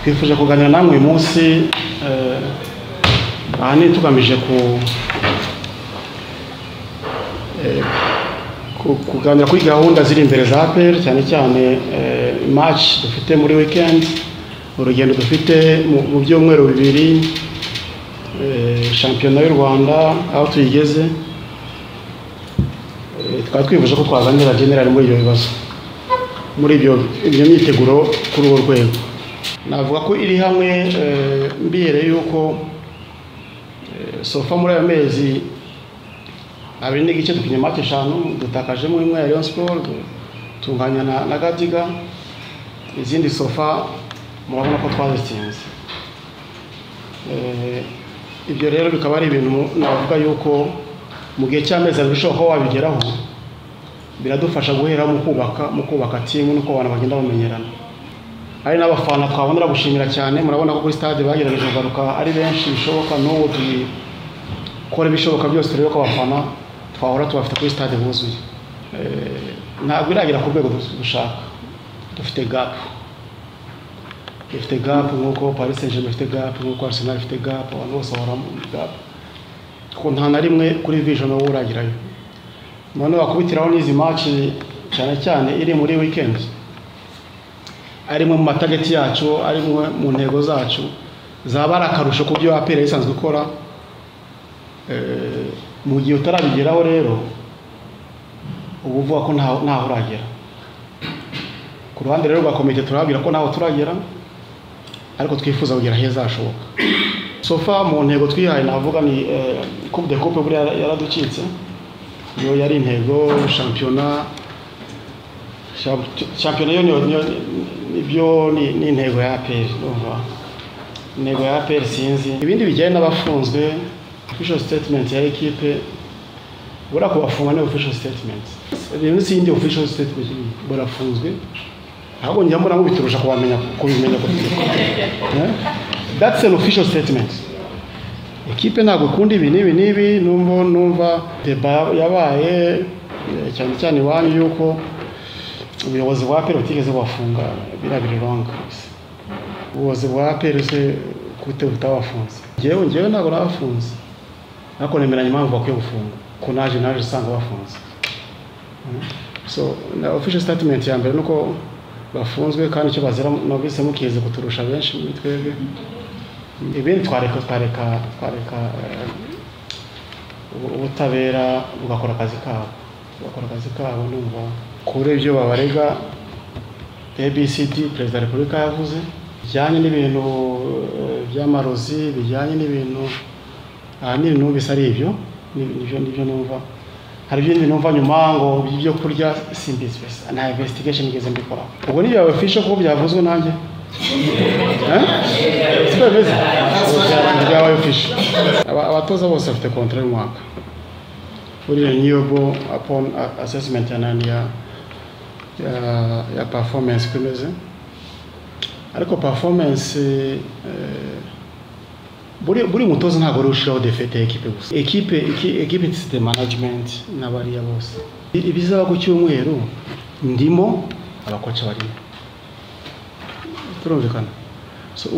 twifuje kuganira namwe uyu munsi ahanini tugamije kuganira kuri gahunda ziri imbere za peri cyane cyane maci dufite muri wikendi urugendo dufite mu byumweru bibiri shampiyona y'u rwanda aho tuyigeze twari twifuje ko twaganira generali muri ibyo bibazo muri ibyo myiteguro kuri urwo rwego navuga ko iri hamwe mbiyereye yuko sofa muri ayo mezi abiri n'igice dukinye make eshanu dutakajemo imwe ya leon siporo tunganya na gadiga izindi sofa murabona ko twazitsinze ibyo rero bikaba ari ibintu navuga yuko mu gihe cy'amezi abiri ushobora kuba wabigeraho biradufasha guhera mu kubaka mu kubaka timu n'uko abantu bagenda bamenyerana hari n'abafana twabonera gushimira cyane murabona ko kuri stade bagerageje kugaruka ari benshi bishoboka n'ubu dukora ibishoboka byose turebe ko abafana twahora tubafite kuri stade buzuye ntabwo iragera ku rwego dushaka dufite gapu dufite gapu nk'uko paris saint germain ifite gapu nk'uko arsenal ifite gapu abantu bose bahora muri gapu kuko nta na rimwe kuri vision wowe uragerayo noneho bakubitiraho n'izi maci cyane cyane iri muri weekend arimwe mu matageti yacu arimwe mu ntego zacu zaba ari akarusho ku byo apera isanzwe ikora mu gihe utarabigeraho rero uba uvuga ko ntaho uragera ku ruhande rero rwa komite turababwira ko ntaho turagera ariko twifuza kugera heza hashoboka sofa mu ntego twihaye navuga ni coupe de coupe buriya yaraducitse niyo yari intego shampiyona shampiyona yo ibyo ni intego ya aperi intego ya aperi sinzi ibindi bijyanye n'abafunzwe official statement ya ekipe buriya kubafunga ni official statement rero si yindi official statement barafunzwe ahubwo njya mbona nk'ubiturusha kubamenya kubimenya that's an official statement ekipe ntabwo ikunda ibi n'ibi n'ibi numva numva deba yabaye cyane cyane iwanyu yuko ubuyobozi bwa aperi butigeze bubafunga biriya biriranga ubuyobozi bwa aperi se kute butabafunze ngewe ngewe ntabwo nabafunze ariko nemeranya impamvu bakwiye gufunga ko naje naje usanga bafunze so na official statement ya mbere nuko bafunzwe kandi icyo bazira nabise mukize kuturusha benshi muri twebwe ibindi twareka twareka twareka ubutabera bugakora akazi kabo bakora akazi kabo numva kuri ibyo babarega abcd perezida wa repubulika yavuze bijyanye n'ibintu by'amarozi bijyanye n'ibintu ahanini numvise ari ibyo nibyo nibyo numva hari ibindi numva nyuma ngo ibyo kurya simbizi nta investigation igeze mbikora ubwo nibyo babifishe kuko byavuzwe nanjye siko bimeze byaba bifishe abatoza bose bafite kontra y'umwaka kuri renewable upon assessment ya nani ya ya performance uko imeze ariko performance buri mutoza ntabwo ari ushyiraho defete ekipe gusa ekipe ekipe the management n'abariya bose ibizaba ku cyumweru ndimo abakoca barimo turumvikana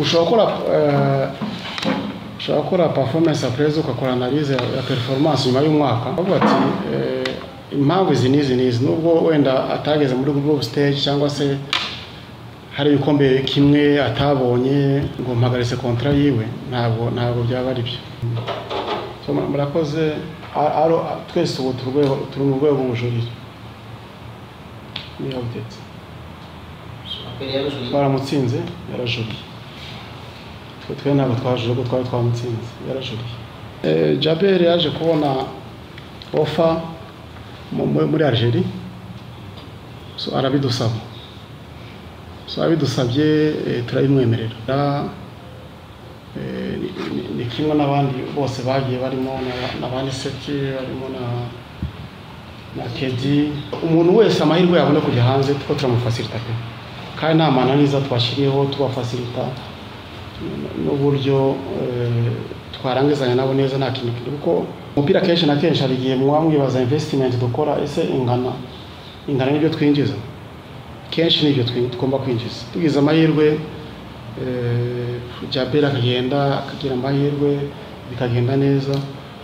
ushobora gukora ushobora gukora performance apureze ugakora analize ya performance nyuma y'umwaka bavuga ati impamvu izi n'izi n'izi nubwo wenda atageze muri group stage cyangwa se hari ibikombe kimwe atabonye ngo mpagaritse kontra yiwe ntabwo ntabwo byaba ari byo murakoze twese ubu turi mu rwego rw'ubujurire niyo butetse twaramutsinze yarajuriye twe ntabwo twajuriye kuko twari twamutsinze yarajuriye jaberi yaje kubona ofa muri Algeria so arabidusaba so abidusabye turabimwemerera ni kimwe n'abandi bose bagiye barimo na ba niseti barimo na kedi umuntu wese amahirwe yabona kujya hanze kuko turamufasirita pe kandi nta mananiza twashyiriyeho tubafasirita n'uburyo twarangizanya nabo neza nta kintu kiri kuko umupira kenshi na kenshi hari igihe muba mwibaza invesitimenti dukora ese ingana ingana n'ibyo twinjiza kenshi n'ibyo twi- tugomba kwinjiza tugize amahirwe eh, jabera akagenda akagira amahirwe bikagenda neza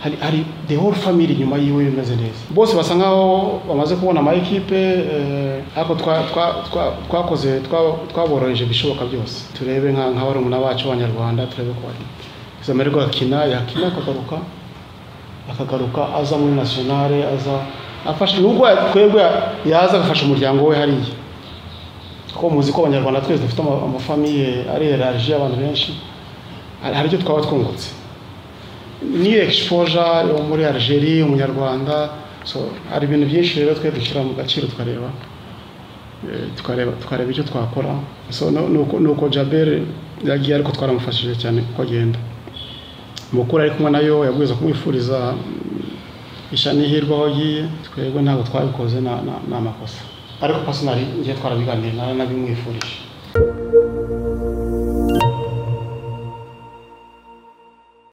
hari hari the whole family inyuma yiwe bimeze neza bose basa nkaho bamaze kubona ama ekipe eh, ariko twa- twa- twa- twakoze twa- twaboroheje ibishoboka byose turebe nka nka barumuna bacu b'abanyarwanda turebe ko bari zamererwa akina yakina akagaruka akagaruka aza muri nationale aza afasha nubwo twebwe yaza agafasha umuryango we hariya kuko muzi ko abanyarwanda twese dufite ama- amafamiye ari erarije abantu benshi hari hari icyo twaba twungutse niyo exposure yo muri Algeria umunyarwanda so hari ibintu byinshi rero twe dushyira mu gaciro tukareba eh, tukareba tukareba icyo twakora so no- nuko nuko Jaber yagiye ariko twaramufashije cyane kuko agenda mukuru ari kumwe nayo yabwiza kumwifuriza mm, isha n'ihirwe aho agiye twebwe ntabwo twabikoze na- na- ni amakosa ariko pasinari ngiye twarabiganiriye nari nabimwifurije